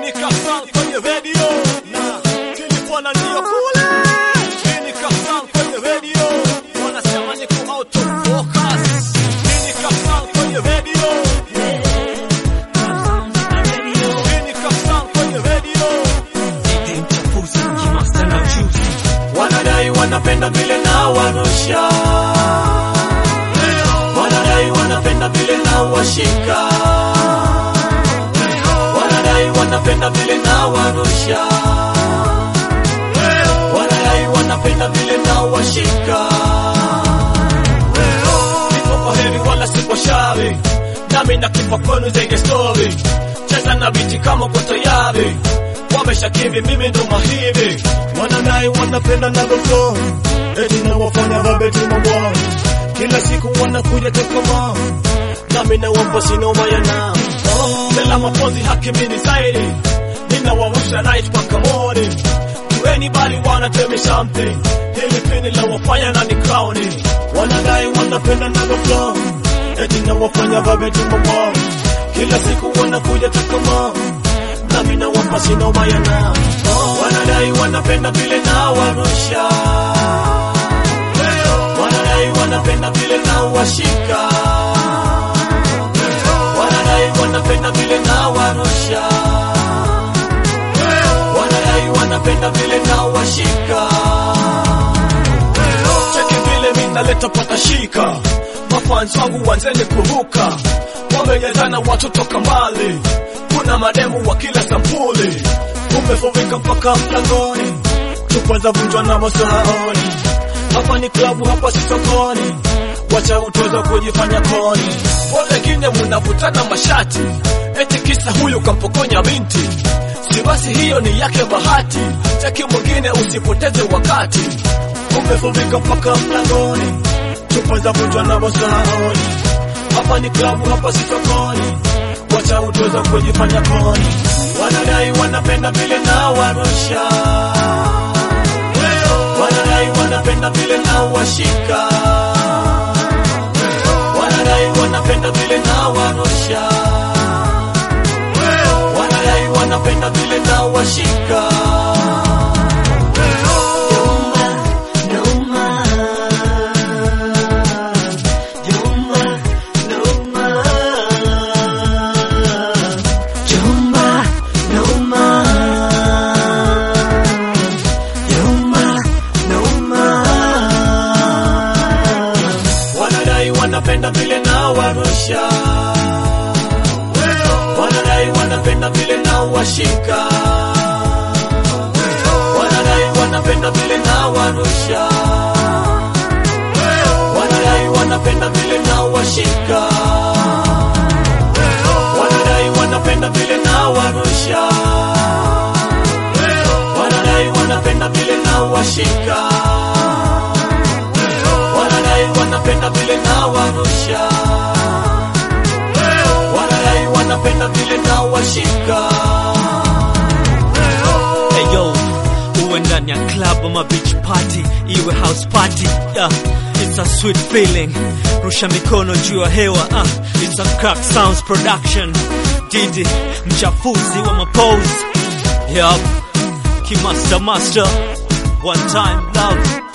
Nikafan kwenye radio na kilipona ndio kule. Nikafan kwenye radio wanasema niko out of focus. Nikafan kwenye radio Nikafan kwenye radio wanadai wanapenda vile na warusha, wanadai wanapenda vile na washika, wanadai wanapenda vile na warusha, wanadai wanapenda vile na washika. Niko kwa heri wala si kwa shari, nami nakipa kwenu zaidi story, cheza na biti kama uko tayari wameshakiri mimi ndo mahiri, wanadai wanapenda na flow, eti na wafanya babeti mabwa, kila siku wanakuja tekoma, nami na wampa sinoma yana Bela mapozi haki mini zaidi, ninawawusha night mpaka morning to anybody wanna tell me something, hili pini la wafanya na ni crowning, wanadai wanapenda na flow, eti na wafanya babeti mabwa, kila siku wanakuja tekoma nami na wampa sinoma yana wanadai wanapenda vile na warusha wanadai wanapenda vile na washika wanadai wanapenda vile na warusha wanadai wanapenda vile na washika cheki vile mi naleta patashika mafans wangu wanzeni kuruka wamejazana watu toka mbali kuna mademu wa kila sampuli umefurika mpaka mlangoni chupa za vunjwa na masahaoni hapa ni klabu hapa si sokoni wacha utoza kujifanya koni wengine munavutana mashati eti kisa huyu kampokonya binti si basi hiyo ni yake bahati chaki mwingine usipoteze wakati umefurika mpaka mlangoni chupa za vunjwa na masahaoni hapa ni klabu hapa si sokoni wacha utoza kujifanya koni wanadai wanapenda vile na warusha wanadai wanapenda vile na washika wanadai wanapenda vile na warusha wanadai wanapenda vile na washika wanadai wanapenda vile na warusha wanadai wanapenda vile na washika wanadai wanapenda vile na warusha wanadai wanapenda vile na washika wanadai wanapenda vile na warusha wanadai wanapenda vile na washika wanadai wanapenda vile na warusha wanadai wanapenda vile na washika Hey yo, uwe ndani ya club ama beach party, iwe house party yeah. It's a sweet feeling, rusha mikono juu ya hewa ah. It's a crack sounds production, Didi mchafuzi wa mapose yup. Kimaster master, one time love